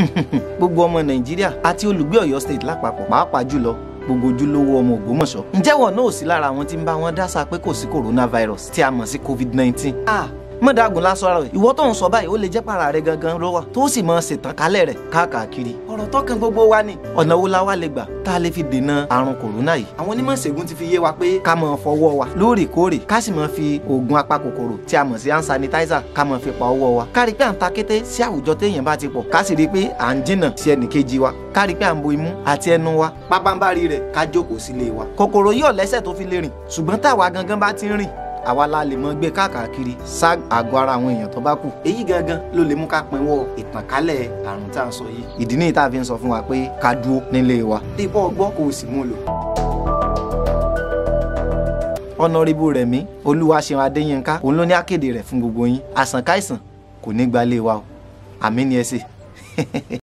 gbogbo ọmọ nàìjíríà àti olùgbé ọ̀yọ́ state lápapọ̀ pàápàá jùlọ gbogbo ojúlówó ọmọ ògbómọ̀ṣọ́ ǹjẹ́ wọn náà ò sí lára àwọn tí ń bá wọn dásà pé kò sí coronavirus tí a mọ̀ sí covid nineteen. ah mọ̀dàgùn lásán rẹ̀ ìwọ tó ń sọ báyìí ó lè jẹ́ para rẹ̀ gangan ló wà tó sì máa ṣètàn kálẹ̀ rẹ̀ káàkiri. ọ̀rọ̀ tọkàn gbogbo wa ni ọ̀nà wo la wá lè gbà tá a lè fi dènà àrùn kòrónà yìí. àwọn onímọ̀ ìṣègùn ti fi yé wa pé ká máa fọwọ́ wa lóòrèkóòrè ká sì máa fi oògùn apakòkòrò tí a mọ̀ sí hand sanitizer ká máa fi pa ọwọ́ wa. ká rí pé à ń ta kété sí àwùjọ téèyàn bá ti pọ̀ ká sì rí pé à ń jìnnà sí ẹnìkejì wa ká rí pé à ń bo imú àti ẹnu wa pábánbárí rẹ̀ ká jókòó sílé wa. kòkòrò yìí ò lẹ́sẹ̀ tó fi lè rìn ṣùgbọ́n táwa gangan bá ti ń rìn àwa la lè mọ gbé káàkiri sá àgọ́ ara àwọn èèyàn tó bá kù èyí gangan ló lè mú ká pinwọ́ ìtànkálẹ̀ àrùn tá à ń sọ yìí ìdí nìyí tá a fi ń sọ fún wa pé ká dúró nílé wa dípò ọgbọ́n kò sì mú lò. ọ̀nàrìbù rẹ̀mí olúwaṣeun adéyínká òun ló ní akéde rẹ̀ fún gbogbo yín àsànkáìsàn kò ní gbalé wa o àmì ni ẹ ṣe.